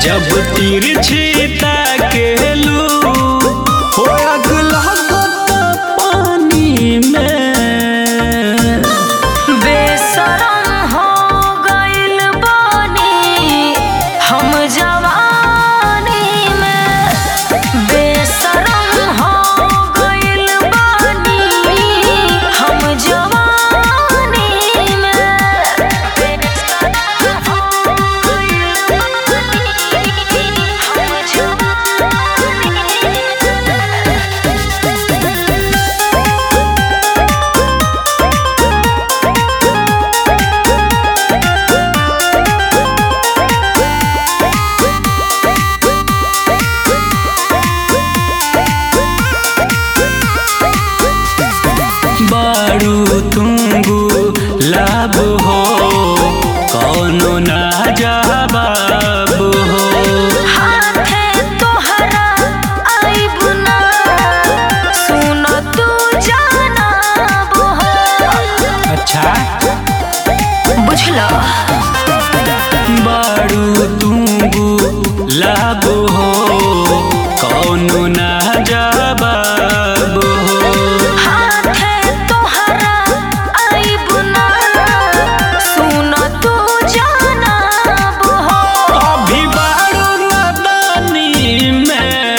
जब तिरछी ताकेलू हो आग लागत पानी में बेसरम हो गइल बानी हम जवानी में बेसरम हो गइल बानी हम जवानी में बेसरम हो गइल बानी हम जवानी में बारू तुंगू लाभ हो कौनो ना जवाब हो हाथे तोहरा आइब ना सुन तू जानब हो अच्छा बुझलो बारू तुंगू लाभ हो कौनो ना जवाब हो हाथे तोहरा आइब ना सुन तू जानब हो अभी बारू नदानी में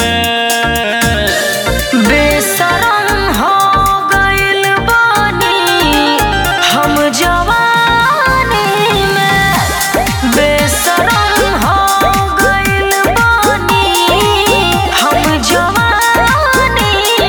बेसरम हो गइल बानी हम जवानी में बेसरम हो गइल बानी हम जवानी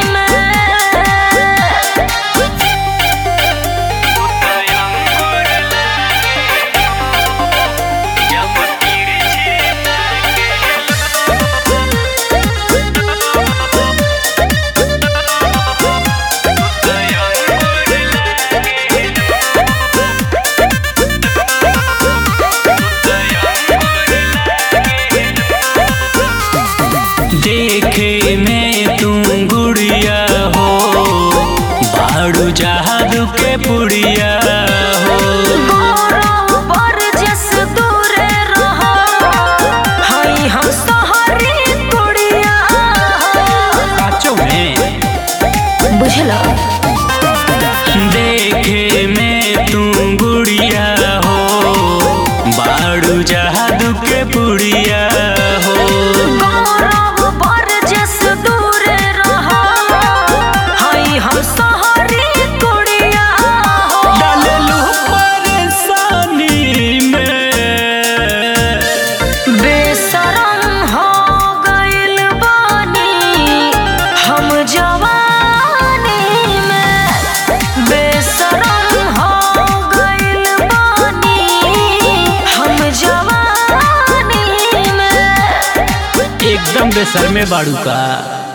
देखे में तुम गुड़िया हो बाड़ू जहादू के पुड़िया हो गौरव बरजस दूरे रहो हई हम सहरी कुड़िया पाँचों में बुझलो देखे में तुम गुड़िया हो बाड़ू जहादू के पुड़िया हो गौरव बरजस दूरे रहो हई हम सहरी कुड़िया डाललू परेशानी में बेसरम हो गइल बानी हम जवानी में बेसरम हो गइल बानी हम जवानी में एकदम बेसर में बाड़ू का